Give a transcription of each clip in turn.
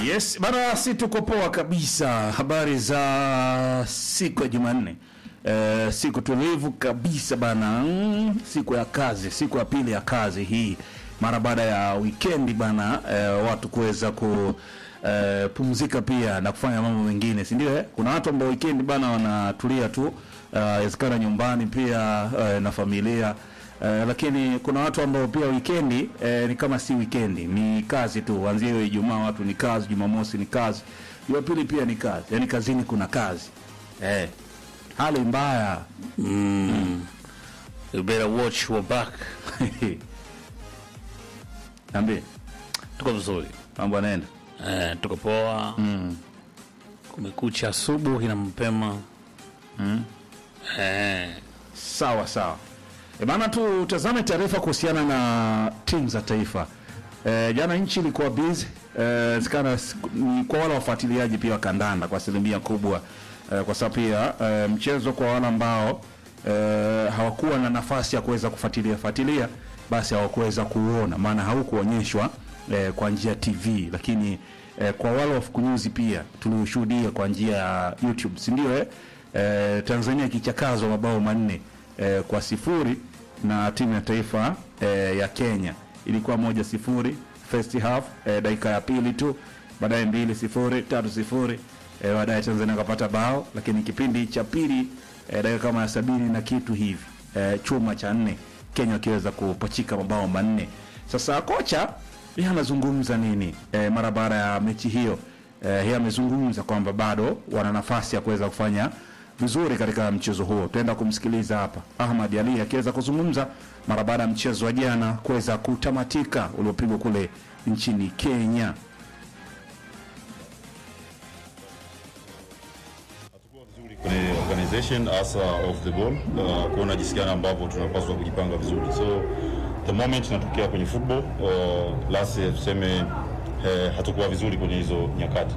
Yes, bana, si tuko poa kabisa. Habari za siku ya Jumanne. Eh, siku tulivu kabisa bana. Mm, siku ya kazi, siku ya pili ya kazi hii mara baada ya weekend bana, eh, watu kuweza ku eh, pumzika pia na kufanya mambo mengine, si ndio? Eh? Kuna watu ambao weekend bana wanatulia tu, inawezekana uh, nyumbani pia uh, na familia Uh, lakini kuna watu ambao pia wikendi eh, ni kama si wikendi, ni kazi tu. Kuanzia hiyo Ijumaa watu ni kazi, Jumamosi ni kazi, Jumapili pia ni kazi, yaani kazini kuna kazi eh, hali mbaya You better watch your back. Niambie, Tuko vizuri. mambo yanaenda Eh, tuko poa. Kumekucha asubuhi na mapema. Eh, sawa sawa. E bana, tutazame taarifa kuhusiana na timu za taifa. E, jana nchi ilikuwa busy e, sikana ni kwa wale wafuatiliaji pia wa kandanda kwa asilimia kubwa e, kwa sababu pia e, mchezo kwa wale ambao e, hawakuwa na nafasi ya kuweza kufuatilia fuatilia, basi hawakuweza kuuona, maana haukuonyeshwa e, kwa njia ya TV, lakini e, kwa wale wafukunyuzi pia tuliushuhudia kwa njia ya YouTube, si ndio? Eh? E, Tanzania ikichakazwa mabao manne e, kwa sifuri na timu ya taifa e, ya Kenya ilikuwa moja sifuri first half e, dakika ya pili tu, baadaye mbili sifuri tatu sifuri e, baadaye Tanzania akapata bao, lakini kipindi cha pili e, dakika kama ya sabini na kitu hivi e, chuma cha nne Kenya wakiweza kupachika mabao manne. Sasa kocha yeye anazungumza nini e, mara baada ya mechi hiyo e, yeye amezungumza kwamba bado wana nafasi ya kuweza kufanya vizuri katika mchezo huo. Tutaenda kumsikiliza hapa Ahmad Ali akiweza kuzungumza mara baada ya mchezo wa jana kuweza kutamatika uliopigwa kule nchini Kenya. Hatukuwa vizuri kwenye organization hasa off the ball, uh, kuona jinsi gani ambavyo tunapaswa kujipanga vizuri. So the moment inatokea kwenye football uh, last year tuseme eh, hatukuwa vizuri kwenye hizo nyakati.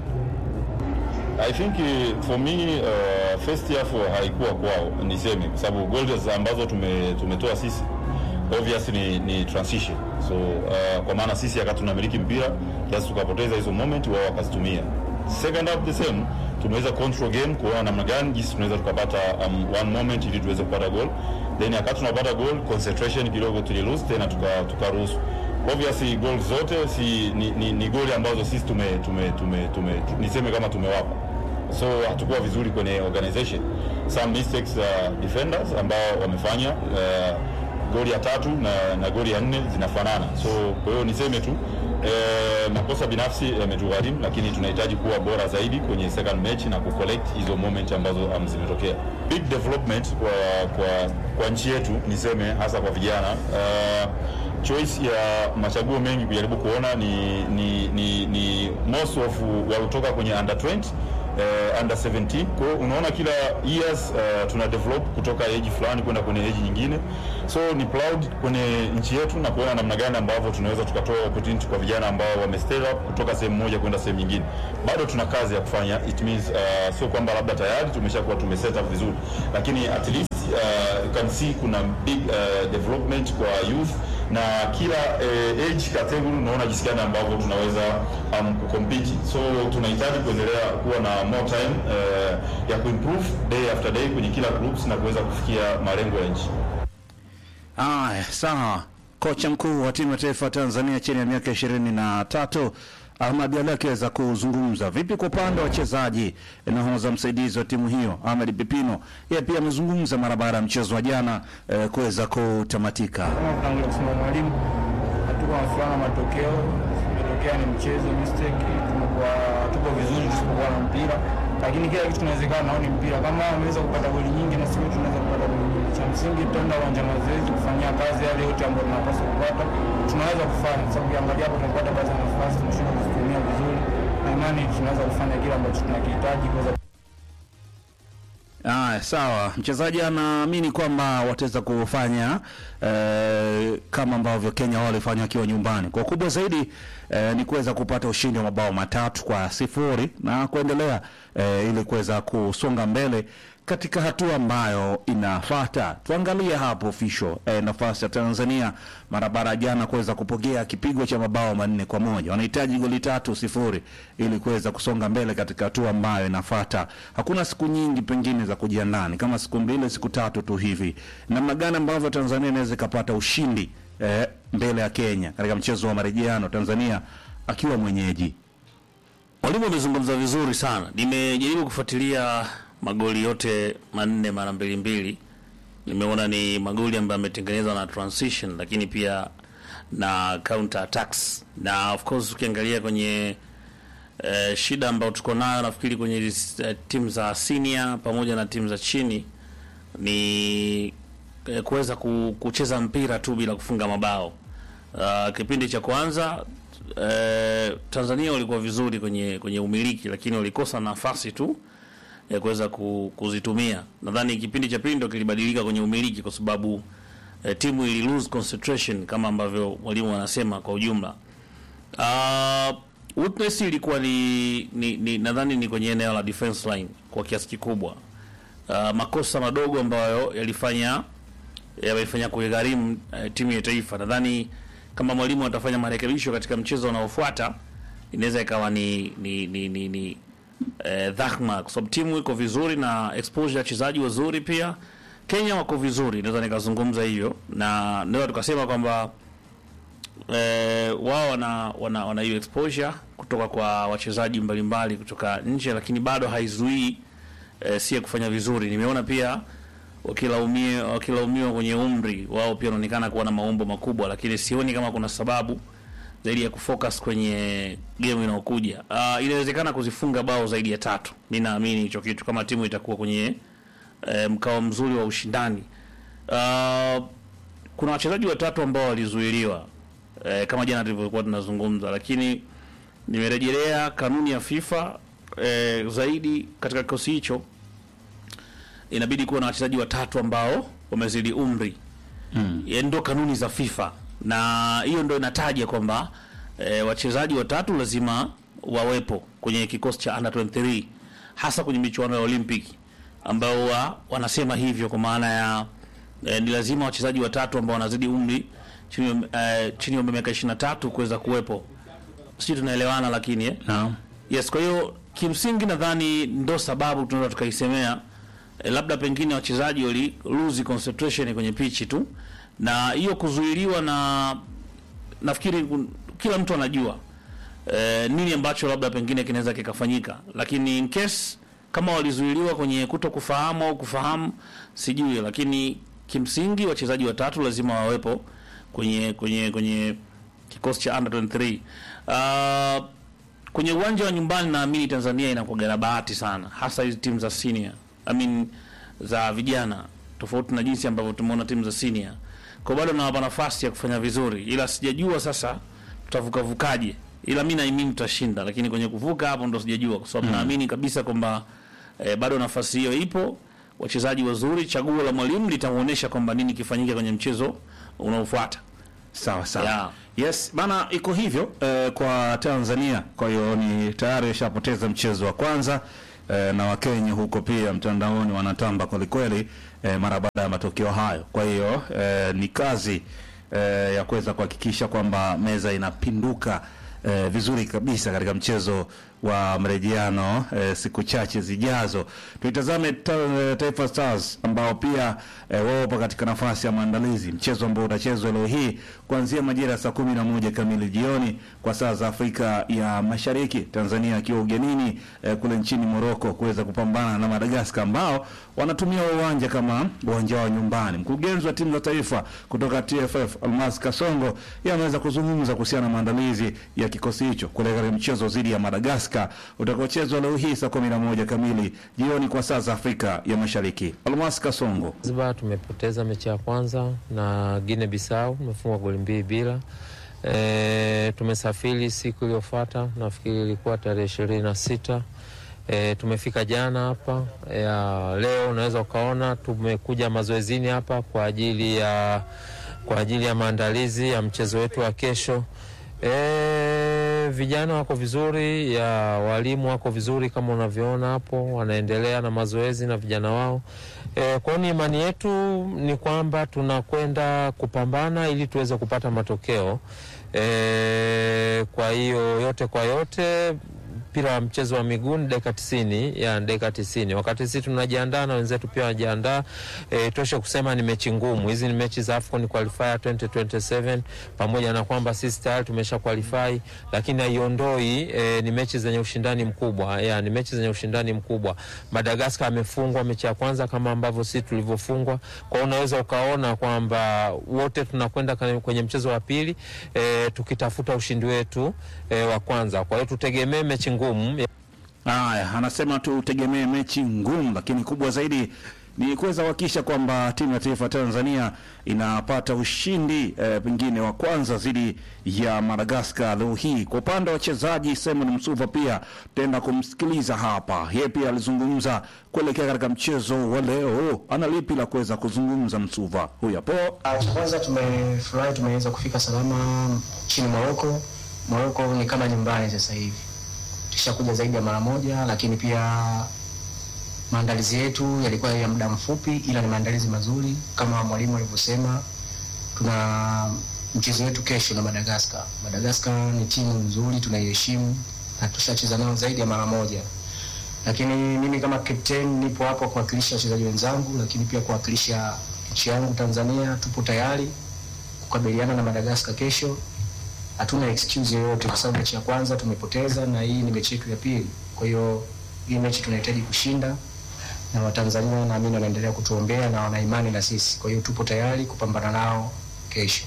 I think uh, for me uh, first half haikuwa kwao niseme, kwa sababu goals ambazo tume, tumetoa sisi obviously ni, ni transition so uh, kwa maana sisi wakati tunamiliki mpira kiasi tukapoteza hizo moment, wao wakazitumia. Second half the same, tumeweza control game kuona namna gani jinsi tunaweza tukapata um, one moment ili tuweze kupata goal, then wakati tunapata goal concentration kidogo tuli lose tena tuka tukaruhusu obviously goal zote si ni, ni, ni goli ambazo sisi tume, tume, tume, tume niseme kama tumewapa so hatukuwa vizuri kwenye organization some mistakes uh, defenders ambao wamefanya uh, goli ya tatu na, na goli ya nne zinafanana so kwa hiyo niseme tu eh, makosa binafsi yametugharimu lakini tunahitaji kuwa bora zaidi kwenye second match na kucollect hizo moment ambazo um, zimetokea big development kwa, kwa, kwa nchi yetu niseme hasa kwa vijana uh, choice ya machaguo mengi kujaribu kuona ni, ni, ni, ni most of waliotoka kwenye under 20 uh, under 17 kwa hiyo unaona kila years uh, tuna develop kutoka age fulani kwenda kwenye age nyingine so ni proud kwenye nchi yetu na kuona namna gani ambavyo tunaweza tukatoa opportunity kwa vijana ambao wame step up kutoka sehemu moja kwenda sehemu nyingine bado tuna kazi ya kufanya it means uh, sio kwamba labda tayari tumeshakuwa tume set up vizuri lakini at least uh, you can see kuna big uh, development kwa youth na kila uh, age category unaona jinsi gani ambavyo tunaweza um, kucompete so tunahitaji kuendelea kuwa na more time uh, ya kuimprove day after day kwenye kila groups na kuweza kufikia malengo ya nchi Aya, sawa. Kocha mkuu wa timu ya taifa ya Tanzania chini ya miaka ishirini na tatu Ahmad Ali akiweza kuzungumza vipi kwa upande wa wachezaji. Nahodha msaidizi wa timu hiyo Ahmed Pipino yeye pia amezungumza mara baada ya mchezo wa jana eh, kuweza kutamatika. kama kutangulia kusema mwalimu, hatuko na furaha na matokeo. Imetokea ni mchezo mistake, tumekuwa tuko vizuri tusipokuwa na mpira, lakini kila kitu kinawezekana. Nao ni mpira, kama wameweza kupata goli nyingi na sisi tunaweza kupata goli nyingi. Cha msingi tutaenda uwanja wa mazoezi kufanyia kazi yale yote ambayo tunapaswa kupata, tunaweza kufanya, kwa sababu ukiangalia hapo tumepata baadhi ya nafasi tunashindwa kuzitumia vizuri, na imani tunaweza kufanya kile ambacho tunakihitaji kuweza Aya, sawa. Mchezaji anaamini kwamba wataweza kufanya eh, kama ambavyo Kenya wao walifanya wakiwa nyumbani. Kwa kubwa zaidi eh, ni kuweza kupata ushindi wa mabao matatu kwa sifuri na kuendelea eh, ili kuweza kusonga mbele katika hatua ambayo inafuata, tuangalie hapo official eh, nafasi ya Tanzania mara baada ya jana kuweza kupokea kipigo cha mabao manne kwa moja. Wanahitaji goli tatu sifuri ili kuweza kusonga mbele katika hatua ambayo inafuata. Hakuna siku nyingi pengine za kujiandaa, ni kama siku mbili siku tatu tu hivi. Namna gani ambavyo Tanzania inaweza ikapata ushindi eh, mbele ya Kenya katika mchezo wa marejeano, Tanzania akiwa mwenyeji. Mwalimu amezungumza vizuri sana. Nimejaribu kufuatilia magoli yote manne mara mbili mbili, nimeona ni magoli ambayo yametengenezwa na transition, lakini pia na counter attacks, na of course ukiangalia kwenye eh, shida ambayo tuko nayo nafikiri kwenye eh, timu za senior pamoja na timu za chini ni eh, kuweza ku, kucheza mpira tu bila kufunga mabao. Uh, kipindi cha kwanza eh, Tanzania walikuwa vizuri kwenye kwenye umiliki, lakini walikosa nafasi tu ya kuweza ku, kuzitumia. Nadhani kipindi cha pili ndio kilibadilika kwenye umiliki, kwa sababu eh, timu ili lose concentration kama ambavyo mwalimu anasema kwa ujumla. Uh, weakness ilikuwa ni, ni, ni nadhani ni kwenye eneo la defense line kwa kiasi kikubwa. Uh, makosa madogo ambayo yalifanya yamefanya kuigharimu uh, timu ya taifa. Nadhani kama mwalimu atafanya marekebisho katika mchezo unaofuata inaweza ikawa ni ni ni, ni, ni eh, dhahma kwa sababu timu iko vizuri na exposure ya wachezaji wazuri pia. Kenya wako vizuri, naweza nikazungumza hivyo, na ndio tukasema kwamba eh, wao wana wana wana hiyo exposure kutoka kwa wachezaji mbalimbali kutoka nje, lakini bado haizuii eh, sie kufanya vizuri. Nimeona pia wakilaumiwa wakilaumiwa kwenye umri wao, pia wanaonekana kuwa na maumbo makubwa, lakini sioni kama kuna sababu zaidi ya kufocus kwenye game inayokuja. Uh, inawezekana kuzifunga bao zaidi ya tatu. Mi naamini hicho kitu kama timu itakuwa kwenye eh, mkao mzuri wa ushindani. Uh, kuna wachezaji watatu ambao walizuiliwa eh, kama jana tulivyokuwa tunazungumza, lakini nimerejelea kanuni ya FIFA eh, zaidi katika kikosi hicho inabidi kuwa na wachezaji watatu ambao wamezidi umri mm. Ndio kanuni za FIFA na hiyo ndio inataja kwamba e, wachezaji watatu lazima wawepo kwenye kikosi cha under 23 hasa kwenye michuano ya Olympic ambao wa, wanasema hivyo kwa maana ya e, ni lazima wachezaji watatu ambao wanazidi umri chini e, chini ya miaka 23 kuweza kuwepo. Sisi tunaelewana lakini eh? Naam. Yes, kwa hiyo kimsingi nadhani ndo sababu tunaweza tukaisemea e, labda pengine wachezaji wali lose concentration kwenye pichi tu, na hiyo kuzuiliwa, na nafikiri kun- kila mtu anajua e, nini ambacho labda pengine kinaweza kikafanyika, lakini in case kama walizuiliwa kwenye kuto kufahamu au kufahamu sijui, lakini kimsingi wachezaji watatu lazima wawepo kwenye kwenye kwenye kikosi cha under 23 uh, kwenye uwanja wa nyumbani naamini Tanzania inakuwa na bahati sana, hasa hizi timu za senior I mean, za vijana, tofauti na jinsi ambavyo tumeona timu za senior. Kwa bado nawapa nafasi ya kufanya vizuri, ila sijajua sasa tutavuka vukaje, ila mi naamini tutashinda, lakini kwenye kuvuka hapo ndo sijajua, kwa sababu naamini kabisa kwamba eh, bado nafasi hiyo ipo, wachezaji wazuri, chaguo la mwalimu litamuonesha kwamba nini kifanyike kwenye mchezo unaofuata. Sawa sawa. Yeah. Yes, bana iko hivyo eh, kwa Tanzania. Kwa hiyo ni tayari washapoteza mchezo wa kwanza eh, na Wakenya huko pia mtandaoni wanatamba kwelikweli eh, mara baada ya matokeo hayo. Kwa hiyo eh, ni kazi eh, ya kuweza kuhakikisha kwamba meza inapinduka eh, vizuri kabisa katika mchezo wa mrejeano eh, siku chache zijazo. Tuitazame ta, eh, Taifa Stars ambao pia eh, wapo katika nafasi ya maandalizi, mchezo ambao utachezwa leo hii kuanzia majira ya saa kumi na moja kamili jioni kwa saa za Afrika ya Mashariki, Tanzania akiwa ugenini eh, kule nchini Morocco kuweza kupambana na Madagascar ambao wanatumia uwanja kama uwanja wa nyumbani. Mkurugenzi wa timu za taifa kutoka TFF Almas Kasongo yeye ameweza kuzungumza kuhusiana na maandalizi ya kikosi hicho kuelekea mchezo dhidi ya Madagascar utakaochezwa leo hii saa kumi na moja kamili jioni kwa saa za Afrika ya Mashariki. Almas Kasongo. Zanzibar tumepoteza mechi ya kwanza na Guinea Bissau, tumefungwa goli mbili bila. E, tumesafiri siku iliyofuata, nafikiri ilikuwa tarehe ishirini na sita. E, tumefika jana hapa e, leo unaweza ukaona tumekuja mazoezini hapa kwa ajili ya kwa ajili ya maandalizi ya mchezo wetu wa kesho. E, vijana wako vizuri, ya walimu wako vizuri kama unavyoona hapo, wanaendelea na mazoezi na vijana wao. E, kwa hiyo ni imani yetu ni kwamba tunakwenda kupambana ili tuweze kupata matokeo. E, kwa hiyo yote kwa yote mpira wa mchezo wa miguu ni dakika tisini ya dakika tisini wakati sisi tunajiandaa na wenzetu pia wanajiandaa. E, toshe kusema ni mechi ngumu hizi, ni mechi za AFCON qualifier 2027 pamoja na kwamba sisi tayari tumesha qualify, lakini haiondoi e, ni mechi zenye ushindani mkubwa ya, ni mechi zenye ushindani mkubwa. Madagascar amefungwa mechi ya kwanza kama ambavyo sisi tulivyofungwa, kwa hiyo unaweza ukaona kwamba wote tunakwenda kwenye mchezo wa pili e, tukitafuta ushindi wetu e, wa kwanza. Kwa hiyo tutegemee mechi ngumu. Haya, anasema tutegemee mechi ngumu, lakini kubwa zaidi ni kuweza kuhakikisha kwamba timu ya taifa Tanzania inapata ushindi eh, pengine wa kwanza dhidi ya Madagascar leo hii. Kwa upande wa wachezaji, Simon Msuva pia tutaenda kumsikiliza hapa. Yeye pia alizungumza kuelekea katika mchezo wa leo. Ana lipi la kuweza kuzungumza Msuva? Huyu hapo. Cha kwanza tumefurahi tumeweza kufika salama nchini Moroko. Moroko ni kama nyumbani sasa hivi, tushakuja zaidi ya mara moja, lakini pia maandalizi yetu yalikuwa ya muda mfupi, ila ni maandalizi mazuri kama mwalimu alivyosema. Tuna mchezo wetu kesho na Madagascar. Madagascar ni timu nzuri, tunaiheshimu na tushacheza nao zaidi ya mara moja, lakini mimi kama captain nipo hapo kuwakilisha wachezaji wenzangu, lakini pia kuwakilisha nchi yangu Tanzania. Tupo tayari kukabiliana na Madagascar kesho. Hatuna excuse yoyote kwa sababu mechi ya kwanza tumepoteza na hii ni mechi yetu ya pili. Kwa hiyo hii mechi tunahitaji kushinda, na Watanzania naamini wanaendelea kutuombea na wana imani na sisi. Kwa hiyo tupo tayari kupambana nao kesho.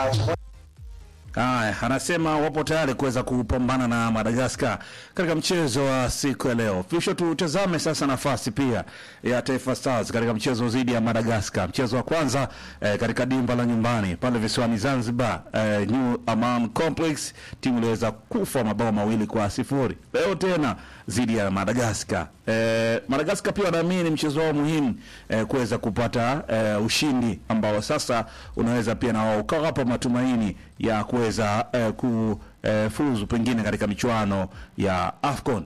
Haya, anasema wapo tayari kuweza kupambana na Madagascar katika mchezo wa siku ya leo. Fisho, tutazame sasa nafasi pia ya Taifa Stars katika mchezo dhidi ya Madagascar, mchezo wa kwanza eh, katika dimba la nyumbani pale visiwani Zanzibar, eh, New Aman Complex, timu iliweza kufa mabao mawili kwa sifuri. Leo tena dhidi ya Madagascar. Eh, Madagascar pia wanaamini mchezo wao muhimu eh, kuweza kupata eh, ushindi ambao sasa unaweza pia na wao ukawapa matumaini ya kuweza eh, kufuzu pengine katika michuano ya AFCON.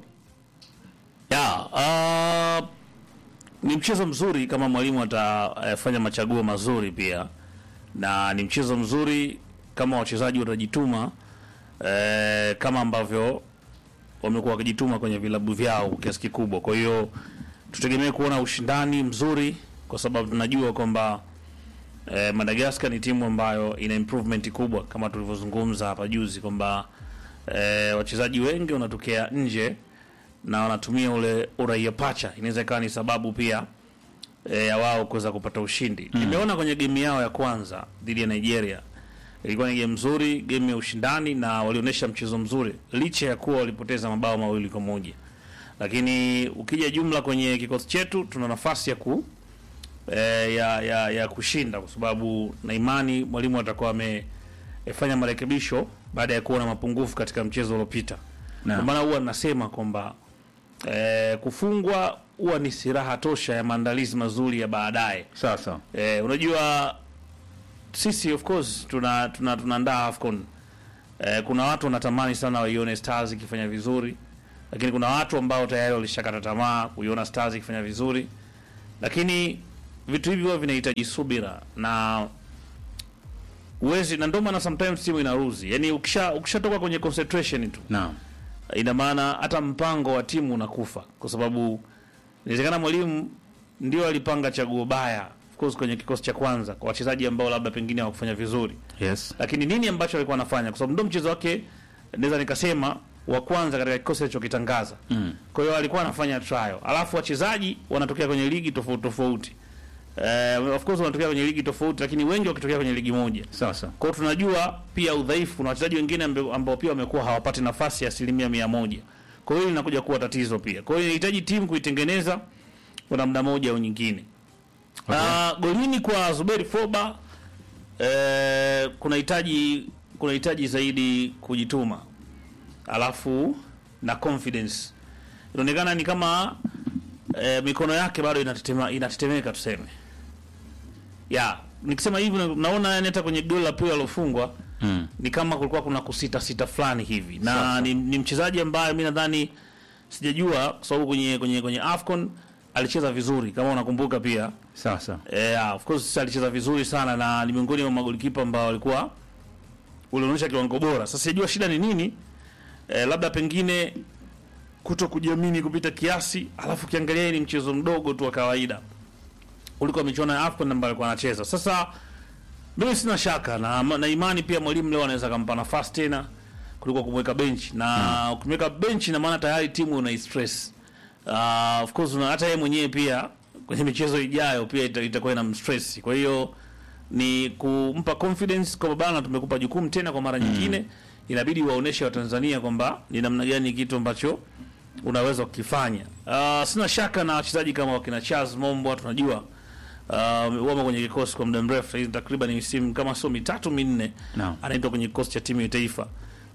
Ya, uh, ni mchezo mzuri kama mwalimu atafanya machaguo mazuri pia, na ni mchezo mzuri kama wachezaji watajituma eh, kama ambavyo wamekuwa wakijituma kwenye vilabu vyao kwa kiasi kikubwa. Kwa hiyo tutegemee kuona ushindani mzuri, kwa sababu tunajua kwamba eh, Madagascar ni timu ambayo ina improvement kubwa kama tulivyozungumza hapa juzi kwamba eh, wachezaji wengi wanatokea nje na wanatumia ule uraia pacha. Inaweza ikawa ni sababu pia eh, ya wao kuweza kupata ushindi. Nimeona kwenye game yao ya kwanza dhidi ya Nigeria ilikuwa ni game nzuri, game ya ushindani na walionyesha mchezo mzuri licha ya kuwa walipoteza mabao mawili kwa moja. Lakini ukija jumla kwenye kikosi chetu tuna nafasi ya ku eh, ya, ya, ya kushinda kwa sababu na imani mwalimu atakuwa amefanya marekebisho baada ya kuona mapungufu katika mchezo uliopita. Naam. Kwa maana huwa nasema kwamba eh, kufungwa huwa ni silaha tosha ya maandalizi mazuri ya baadaye. Sasa Eh, unajua sisi of course tuna tuna tunaandaa AFCON. Eh, kuna watu wanatamani sana waione Stars ikifanya vizuri, lakini kuna watu ambao tayari walishakata tamaa kuiona Stars ikifanya vizuri, lakini vitu hivi huwa vinahitaji subira na uwezi, na ndio maana sometimes timu inaruzi, yani ukisha ukishatoka kwenye concentration tu naam, ina maana hata mpango wa timu unakufa, kwa sababu inawezekana mwalimu ndio alipanga chaguo baya of course kwenye kikosi cha kwanza kwa wachezaji ambao labda pengine hawakufanya vizuri, yes, lakini nini ambacho alikuwa anafanya, kwa sababu ndio mchezo wake, naweza nikasema wa kwanza katika kikosi alichokitangaza. Mm. Kwa hiyo alikuwa anafanya trial, alafu wachezaji wanatokea kwenye ligi tofauti tofauti. Eh, of course wanatokea kwenye ligi tofauti, lakini wengi wakitokea kwenye ligi moja. sasa Kwa hiyo tunajua pia udhaifu na wachezaji wengine ambe- ambao pia wamekuwa hawapati nafasi ya asilimia mia moja. Kwa hiyo hili linakuja kuwa tatizo pia. Kwa hiyo inahitaji timu kuitengeneza kwa namna moja au nyingine. Ah, golini kwa Zuberi Foba eh, kunahitaji kunahitaji zaidi kujituma, alafu na confidence. Inaonekana ni kama eh, mikono yake bado inatetema, inatetemeka tuseme ya nikisema hivi na- naona yani hata kwenye goli la pili alofungwa Mm. ni kama kulikuwa kuna kusita sita fulani hivi na ni, ni mchezaji ambaye mi nadhani sijajua kwa sababu kwenye kwenye kwenye AFCON alicheza vizuri kama unakumbuka pia Sasa yeah, of course alicheza vizuri sana na ni miongoni mwa magolikipa ambao walikuwa ulionyesha kiwango bora. Sasa sijajua shida ni nini eh, labda pengine kuto kujiamini kupita kiasi, alafu kiangalia hii ni mchezo mdogo tu wa kawaida kuliko michuano ya AFCON ambayo alikuwa anacheza. Sasa mimi sina shaka na, na imani pia mwalimu leo anaweza kumpa nafasi tena kuliko kumweka bench na ukimweka bench na maana tayari timu una stress. Uh, of course una, hata yeye mwenyewe pia kwenye michezo ijayo pia ita- itakuwa ina mstress. Kwa hiyo ni kumpa confidence kwamba bana, tumekupa jukumu tena kwa mara nyingine, inabidi waoneshe Watanzania kwamba ni namna gani kitu ambacho unaweza kukifanya. Uh, sina shaka na wachezaji kama wakina Charles Mombo tunajua uh, wamo kwenye kikosi kwa muda mrefu sasa hivi takriban misimu kama sio mitatu minne Naam. anaitwa kwenye kikosi cha timu ya taifa.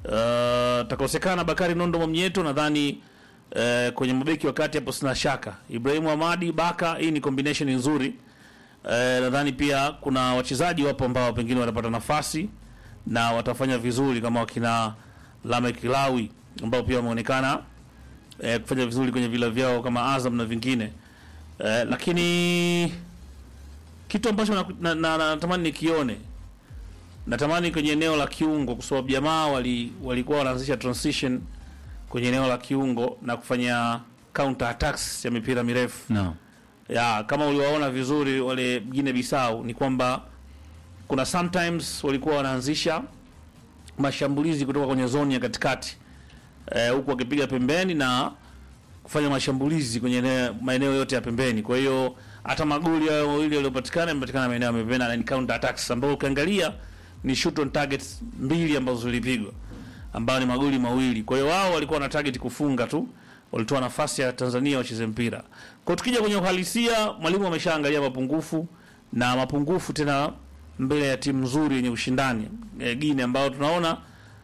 Uh, takosekana Bakari Nondo Mwamnyeto nadhani uh, kwenye mabeki wa kati hapo sina shaka. Ibrahimu Hamadi Baka, hii ni combination nzuri. Uh, nadhani pia kuna wachezaji wapo ambao pengine watapata nafasi na watafanya vizuri kama wakina Lamek Lawi ambao pia wameonekana eh, kufanya vizuri kwenye vila vyao kama Azam na vingine eh, lakini kitu ambacho natamani na, na, na, natamani nikione natamani kwenye eneo la kiungo, kwa sababu jamaa wali walikuwa wanaanzisha transition kwenye eneo la kiungo na kufanya counter attacks ya mipira mirefu no. ya kama uliwaona vizuri wale Guinea Bissau ni kwamba kuna sometimes walikuwa wanaanzisha mashambulizi kutoka kwenye zoni ya katikati eh, huku wakipiga pembeni na kufanya mashambulizi kwenye eneo- maeneo yote ya pembeni. Kwa hiyo hata magoli hayo mawili yaliyopatikana yamepatikana maeneo ya pembeni na ni counter attacks ambao ukiangalia ni shoot on targets mbili ambazo zilipigwa ambayo ni magoli mawili. Kwa hiyo wao walikuwa na target kufunga tu, walitoa nafasi ya Tanzania wacheze mpira. Kwa tukija kwenye uhalisia, mwalimu ameshaangalia mapungufu na mapungufu tena mbele ya timu nzuri yenye ushindani e, Guinea ambao tunaona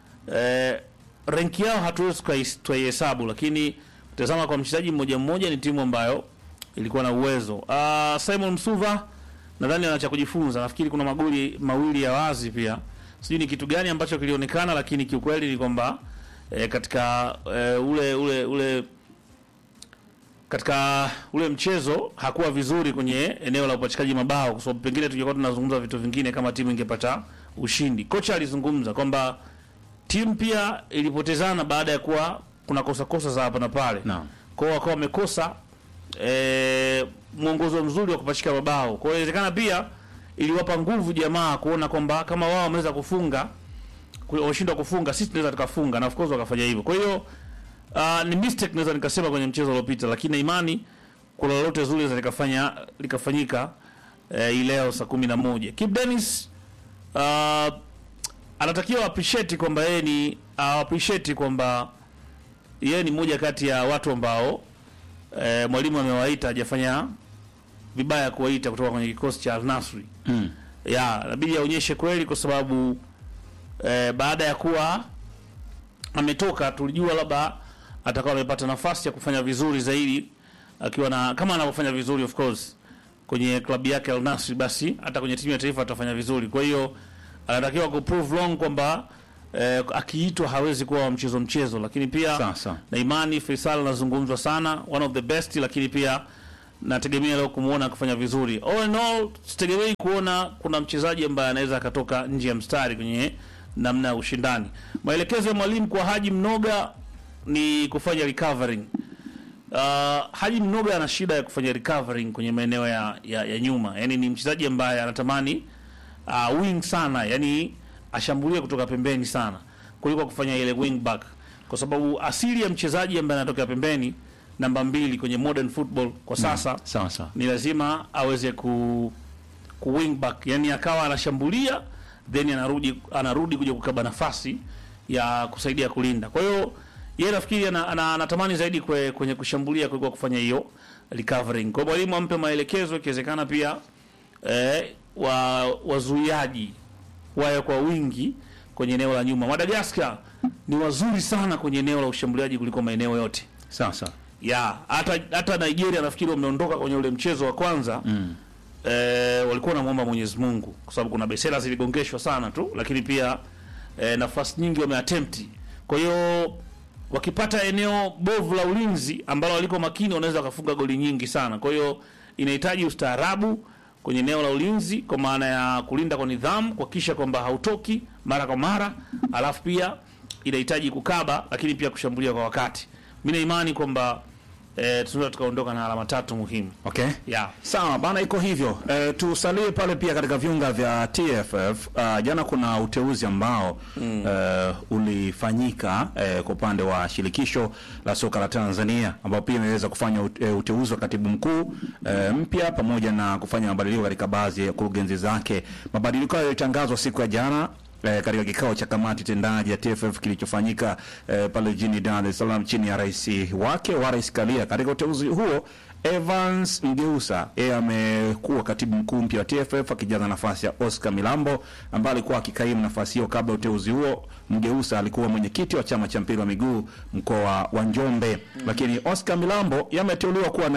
eh, renki yao hatuwezi tukai- tukaihesabu, lakini tazama kwa mchezaji mmoja mmoja, ni timu ambayo ilikuwa na uwezo. Uh, Simon Msuva nadhani ana cha kujifunza. Nafikiri kuna magoli mawili ya wazi pia, sijui ni kitu gani ambacho kilionekana, lakini kiukweli ni kwamba eh, katika eh, ule ule ule katika ule mchezo hakuwa vizuri kwenye eneo la upachikaji mabao, kwa sababu pengine tungekuwa tunazungumza vitu vingine kama timu ingepata ushindi. Kocha alizungumza kwamba timu pia ilipotezana baada ya kuwa kuna kosa kosa za hapa na pale Naam. kwa hiyo wakawa wamekosa e, mwongozo mzuri wa kupachika mabao. Kwa hiyo inawezekana pia iliwapa nguvu jamaa kuona kwamba kama wao wameweza kufunga ku- wameshindwa kufunga, sisi tunaweza tukafunga, na of course wakafanya hivyo. Kwa hiyo uh, ni mistake naweza nikasema kwenye mchezo uliopita, lakini na imani kuna lolote zuri linaweza likafanya likafanyika eh, hii leo saa kumi na moja. Kip Dennis uh, anatakiwa appreciate kwamba yeye ni uh, appreciate kwamba yeye ni mmoja kati ya watu ambao eh, mwalimu amewaita hajafanya vibaya kuwaita kutoka kwenye kikosi cha Al Nassr. Mm. Ya, inabidi aonyeshe kweli kwa sababu eh, baada ya kuwa ametoka tulijua labda atakuwa amepata nafasi ya kufanya vizuri zaidi akiwa na kama anavyofanya vizuri of course kwenye klabu yake Al Nassr, basi hata kwenye timu ya taifa atafanya vizuri. Kwa hiyo anatakiwa ku prove wrong kwamba eh, akiitwa hawezi kuwa wa mchezo mchezo, lakini pia Sawa, sawa. na imani Faisal anazungumzwa sana, one of the best, lakini pia nategemea leo kumuona akifanya vizuri. All in all, sitegemei kuona kuna mchezaji ambaye anaweza akatoka nje ya mstari kwenye namna ya ushindani. Maelekezo ya mwalimu kwa Haji Mnoga ni kufanya recovering. Uh, Haji Mnoga ana shida ya kufanya recovering kwenye maeneo ya, ya, ya nyuma, yaani ni mchezaji ambaye anatamani uh, wing sana, yani ashambulie kutoka pembeni sana kuliko kufanya ile wing back, kwa sababu asili ya mchezaji ambaye anatokea pembeni namba mbili kwenye modern football kwa sasa Sawa sawa. ni lazima aweze ku, ku wing back, yani akawa anashambulia then anarudi anarudi kuja kukaba nafasi ya kusaidia kulinda. Kwa hiyo yeye nafikiri ana- ana- anatamani zaidi kwe, kwenye kushambulia kuliko kufanya hiyo recovering. Kwa hiyo mwalimu ampe maelekezo, ikiwezekana pia eh, wa wazuiaji wawe kwa wingi kwenye eneo la nyuma. Madagascar ni wazuri sana kwenye eneo la ushambuliaji kuliko maeneo yote Sawa sawa. ya hata hata Nigeria nafikiri wameondoka kwenye ule mchezo wa kwanza mm. E, walikuwa wanamwomba Mwenyezi Mungu kwa sababu kuna besela ziligongeshwa sana tu, lakini pia eh, nafasi nyingi wameattempt. Kwa hiyo wakipata eneo bovu la ulinzi ambalo waliko makini, wanaweza wakafunga goli nyingi sana. Kwa hiyo inahitaji ustaarabu kwenye eneo la ulinzi, kwa maana ya kulinda kwa nidhamu, kuhakikisha kwamba hautoki mara kwa mara, alafu pia inahitaji kukaba, lakini pia kushambulia kwa wakati. Mimi na imani kwamba eh, tunaweza tukaondoka na alama tatu muhimu Okay. yeah. Sawa bana, iko hivyo. E, tusalie pale pia katika viunga vya TFF. Uh, jana kuna uteuzi ambao mm. ulifanyika e, kwa upande wa shirikisho la soka la Tanzania ambao pia imeweza kufanya ute- e, uteuzi wa katibu mkuu e, mpya pamoja na kufanya mabadiliko katika baadhi ya kurugenzi zake. Mabadiliko hayo yalitangazwa siku ya jana eh, katika kikao cha kamati tendaji ya TFF kilichofanyika eh, pale jijini Dar es Salaam chini ya rais wake Wallace Karia. Katika uteuzi huo Evans Mgeusa yeye amekuwa katibu mkuu mpya wa TFF akijaza nafasi ya Oscar Milambo ambaye alikuwa akikaimu nafasi hiyo kabla ya uteuzi huo. Mgeusa alikuwa mwenyekiti wa chama cha mpira wa miguu mkoa wa Njombe, lakini Oscar Milambo yameteuliwa kuwa